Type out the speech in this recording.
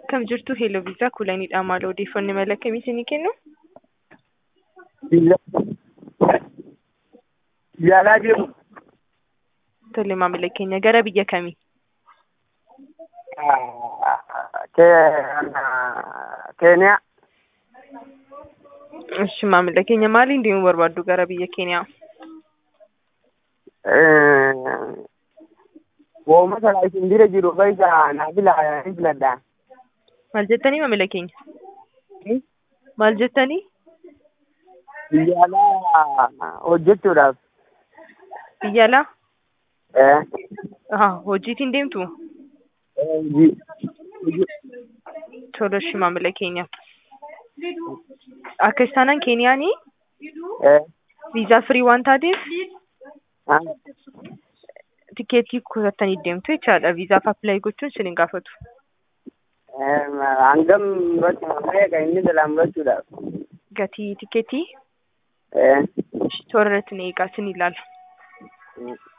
Akkam jirtu Hello Viisaa Kuulaniidha. Maal odeeffannoo mala akkamii isinii kennu? Biyya yaalaa jiru. Tole maamila keenya gara biyya kamii? Keeniyaa. Ishi maamila keenya maaliin deemuu barbaaddu gara biyya Keeniyaa? Wooma sana isin bira jiru keessa naa filaa ni filadha. Maal jettanii maamila keenya? Maal jettanii? Biyya alaa hojjechuudhaaf. Biyya alaa? Eh, Haa, hojiitiin deemtu? hojii. hojii. Tole ishi maamila keenya. Akka isaanan Keeniyaanii Eh, viizaa firii waan taateef ah, tikeetii kutattanii deemtu jechaadha. Viizaaf appilaayi gochuun isin hin gaafatu. eh, hangam meeqa inni jalaa murachuudhaaf. Gatii tikeetii Eh, toora irratti ni eegaa isin ilaala. mm.